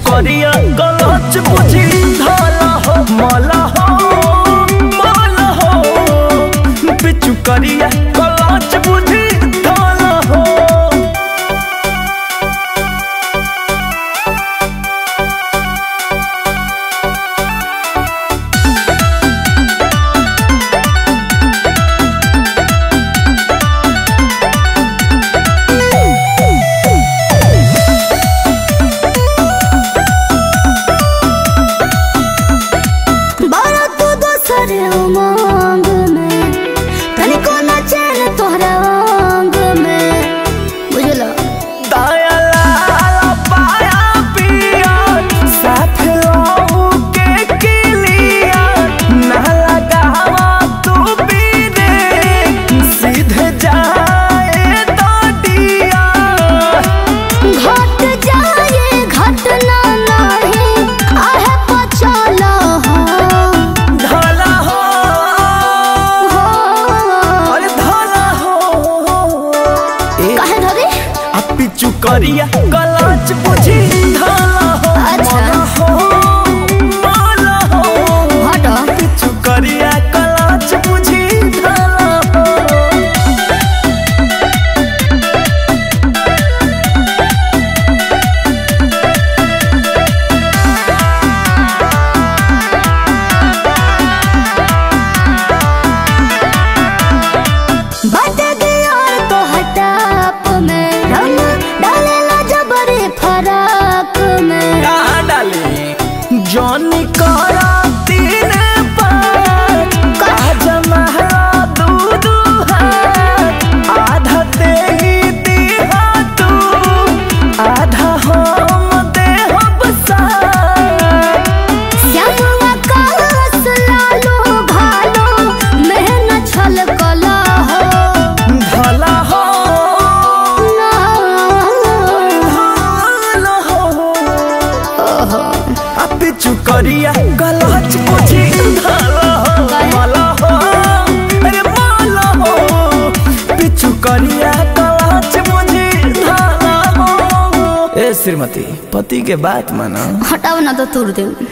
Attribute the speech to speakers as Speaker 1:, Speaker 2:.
Speaker 1: करिया गलच बुझी धाला हो माला हो माला हो बिचु करिया गलच बुझी धाला हो
Speaker 2: बारा तू दोसर उमंग में तनिको न चैन तोहरा अंग में बुझलो
Speaker 1: दाया लाला पाया पिया साथ लाऊ के किलिया ना लगावा तू बीने सीधे जाए तो दिया
Speaker 2: घट जाए घटना नहीं आहे पचला हो
Speaker 1: धाला हो अरे धाला हो ए
Speaker 2: काहे धरी
Speaker 1: अब पिचु करिया गलाच बुझी धाला हो
Speaker 2: अच्छा।
Speaker 1: माला हो माला हो
Speaker 2: हट
Speaker 1: पिचु करिया गलाच बुझी धाला हो
Speaker 2: बट दिया तो हटाप में रंग डालेला जबरी फराक में
Speaker 1: कहाँ डाली जॉनी करा तीन पाँच आज महला दू दू हाथ आधा ते ही दिहा तू आधा हम देहब साथ
Speaker 2: श्यामवा कास लालो भालो मेहनत छल कला हो
Speaker 1: भला हो भला हो आ पिचु करिया गलच बुझी भला हो भला हो अरे भला हो पिचु करिया गलच बुझी भला हो ए श्रीमती पति के बात माना
Speaker 2: हटाओ ना तो तुर दे